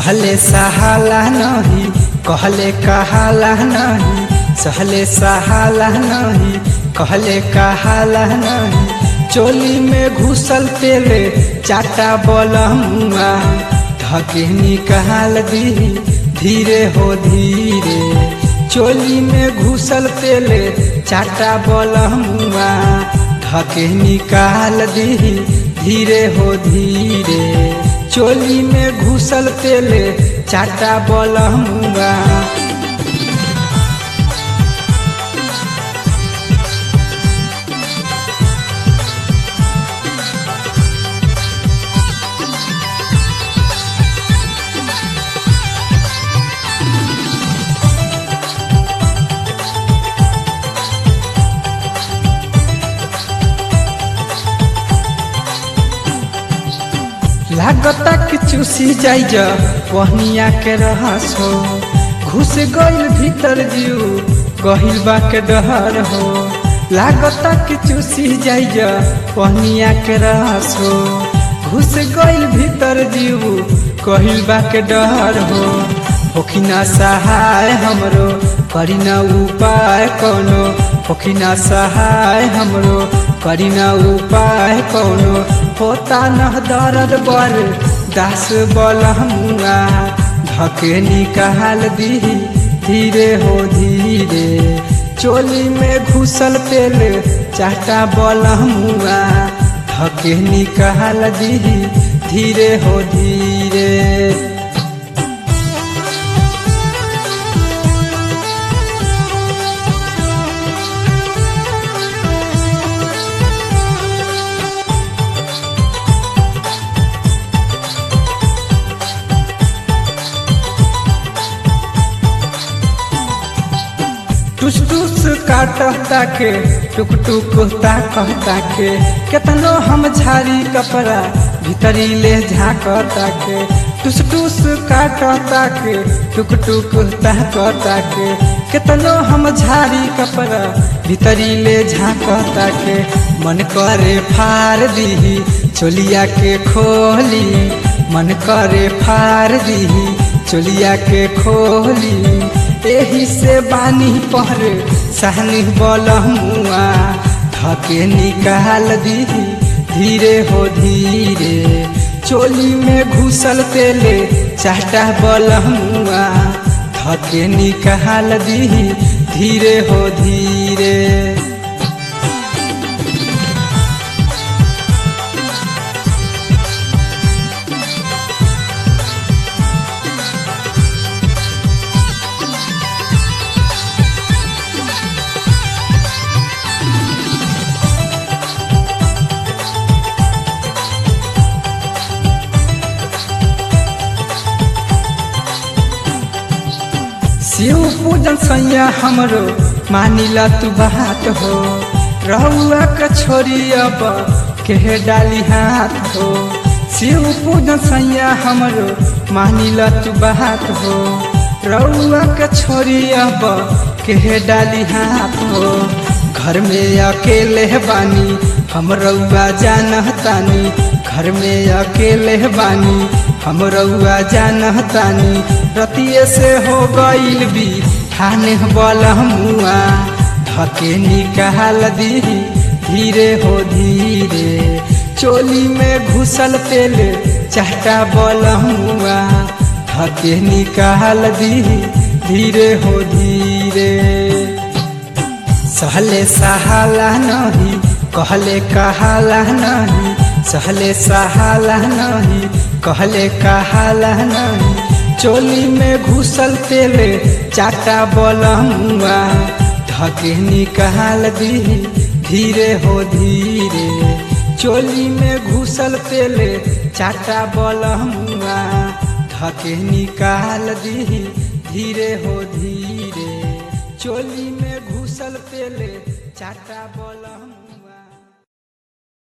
सहले सहाला नहीं कहले कहाला नहीं सहले सहाला नहीं कहले कहाला नहीं चोली में घुसल तेले चाटा बलमुआ धके निकाल दी धीरे हो धीरे चोली में घुसल तेले चाटा बलमुआ धके निकाल दी धीरे हो धीरे चोली में घुसल तेले चाटा बलमुआ लागता कि चूसी जाइ जा पहनिया के रहस हो घुस गइल भीतर जीव गहिल बा के डहर हो लागता कि चूसी जाइ जा पहनिया के रहस हो घुस गइल भीतर जीव कहिल बा के डहर हो होखिना सहाय हमरो करी ना उपाय कोनो होखिना सहाय हमरो करी ना उपाय कोनो होता न दर्द बर दास बलमुआ धके निकाल दी धीरे हो धीरे चोली में घुसल तेल चाटा बलमुआ धके निकाल दी धीरे हो धीरे टुस टुस काटता के टुक टुक कहता के केतनो हम झाड़ी कपड़ा भीतरी ले झाकता के टुस टुस काटता के टुक टुक कहता के केतनो हम झाड़ी कपड़ा भीतरी ले झाकता के मन करे फार दी चोलिया के खोली मन करे फार दी चोलिया के खोली एही से बानी पर सहनी बलमुआ धके निकाल दी धीरे हो धीरे चोली में घुसल तेले चाटा बलमुआ धके निकाल दी धीरे हो धीरे शिव पूजन सैया हमरो मानिला तू बात हो रहुआ के छोरी अब के डाली हाथ हो शिव पूजन सैया हमरो मानिला तू बात हो रहुआ के छोरी अब के डाली हाथ हो घर में अकेले बानी हम रउआ जानतानी घर में अकेले बानी हम रउआ जानतानी रतिये से हो गईल भी थाने बलमुआ धके निकाल दी धीरे हो धीरे चोली में घुसल तेल चाटा बलमुआ धके निकाल दी धीरे हो धीरे सहले सहाला नहीं कहले कहाला नहीं सहले सहाला नहीं कहले कहाला नहीं चोली में घुसल तेले चाटा बलमुआ धके निकाल दी धीरे हो धीरे चोली में घुसल तेले चाटा बलमुआ धके निकाल दी धीरे हो धीरे चोली में घुसल तेले चाटा बलमुआ